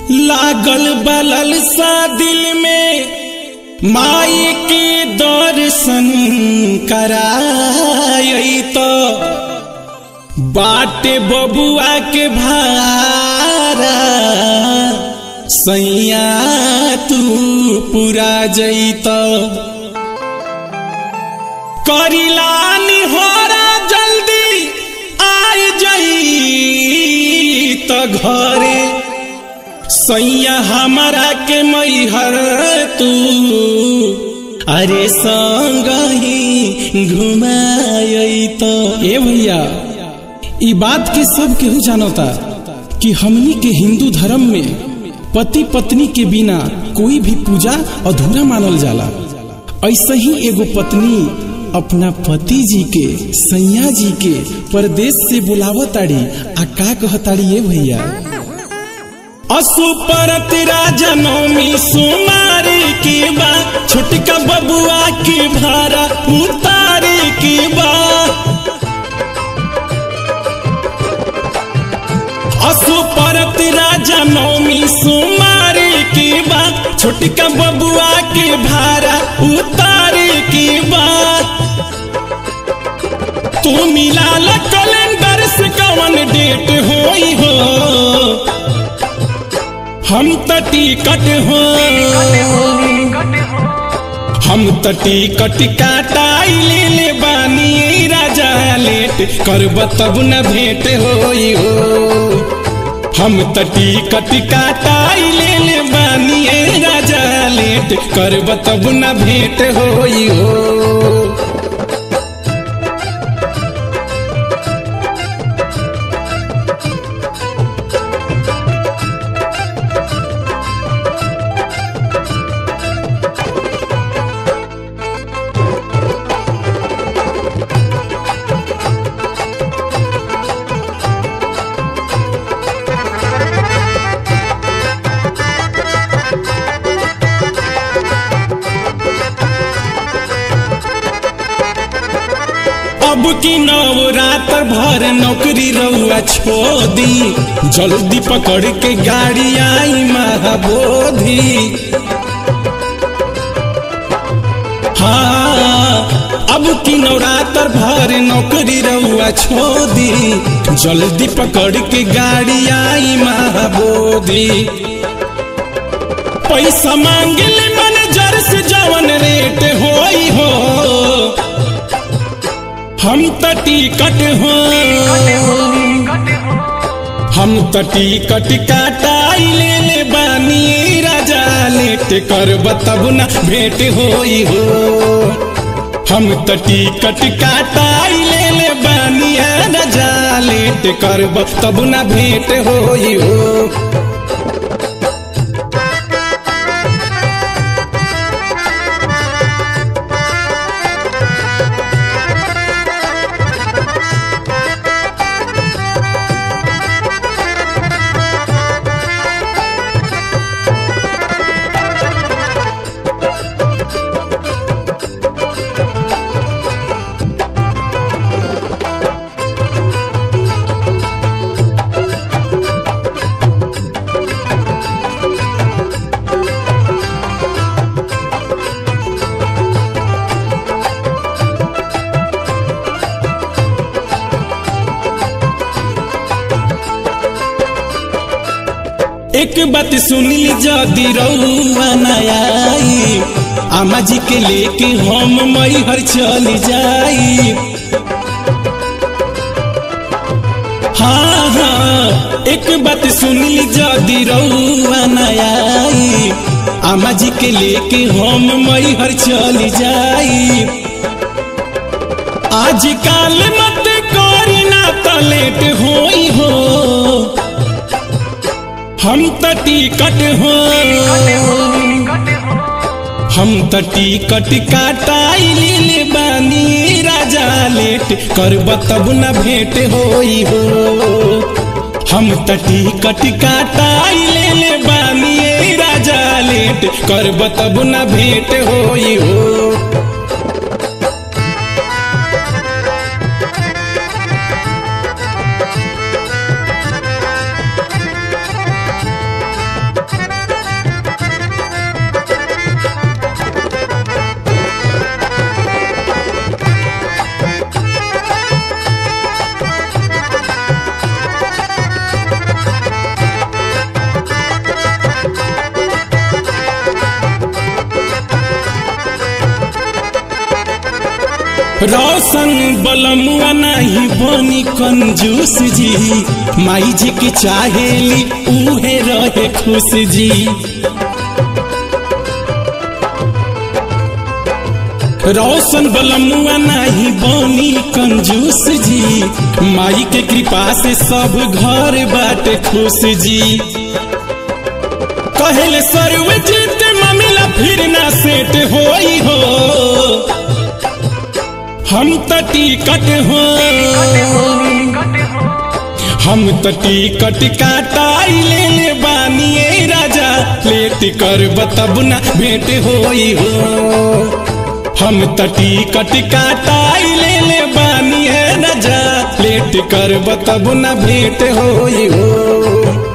लागल बलल सा दिल में माई के दर्शन कराई तो बाटे बबुआ के भारा सैया तू पूरा जैत करिला निहोरा जल्दी आइ जई त घरे सैया हमारा के मैहर तू अरे संग ही घुमाई तो ए भैया ई बात के सब केहू जानता कि हमनी के हिंदू धर्म में पति पत्नी के बिना कोई भी पूजा अधूरा मानल जाला ऐसे ही एगो पत्नी अपना पति जी के सैया जी के परदेश से बुलावताड़ी आ का कहताड़ी ये भैया असुपरत राजा नौमी सुमारी की बा छोटका बबुआ की भारा उतारी की बा असुपरत राजा नौमी सुमारी की बा छोटका बबुआ की भारा उतारी की बा तू मिला कैलेंडर से कवन डेट होई हो हम त टिकट हो हम त टिकट काटाई ले ले बानी राजा लेट करब तब न भेंट होई हो हम त टिकट काटाई ले ले बानी राजा लेट करब तब न भेंट होई हो अब की नवरात्र भर नौकरी रहुआ छोदी जल्दी पकड़ के गाड़ी आई महाबोधि हाँ अब की नवरात्र भर नौकरी रहुआ छोदी जल्दी पकड़ के गाड़ी आई महाबोधि पैसा मांगले मैनेजर से जवन रेट होई हो हम त टिकट हो हम त टिकट काटाई ले ले बानी राजा लेट करब तब न भेंट होई हो हम त टिकट काटाई ले ले बानी राजा लेट करब तब न भेंट होई हो एक बात सुनली जदी रउआ नयाई आमा जी के लेके हम मैहर चल जाई हाँ हाँ एक बात सुनली जदी रउआ नयाई आमा जी के लेके हम मैहर चल जाई आज काल मत करी ना त लेट होई हो हम त टिकट हो हम त टिकट काटाई ले ले बानी राजा लेट करब तब न भेंट होई हो हम त टिकट काटाई ले ले बानी राजा लेट करब तब न भेंट होई हो रोशन बलमुआ नहीं बनी कंजूस जी माई जी की चाहेली उहे रहे खुश जी रोशन बलमुआ नहीं बनी कंजूस जी माई के कृपा से सब घर बाटे खुश जी कहले सर्वजीत मामला फिर ना सेट होई हो हम त टिकट हो हम त टिकट काटाई ले ले बानिए राजा लेट कर तब ना भेंट होई हो हम त टिकट काटाई ले ले बानिए राजा लेट कर तब ना भेंट होई हो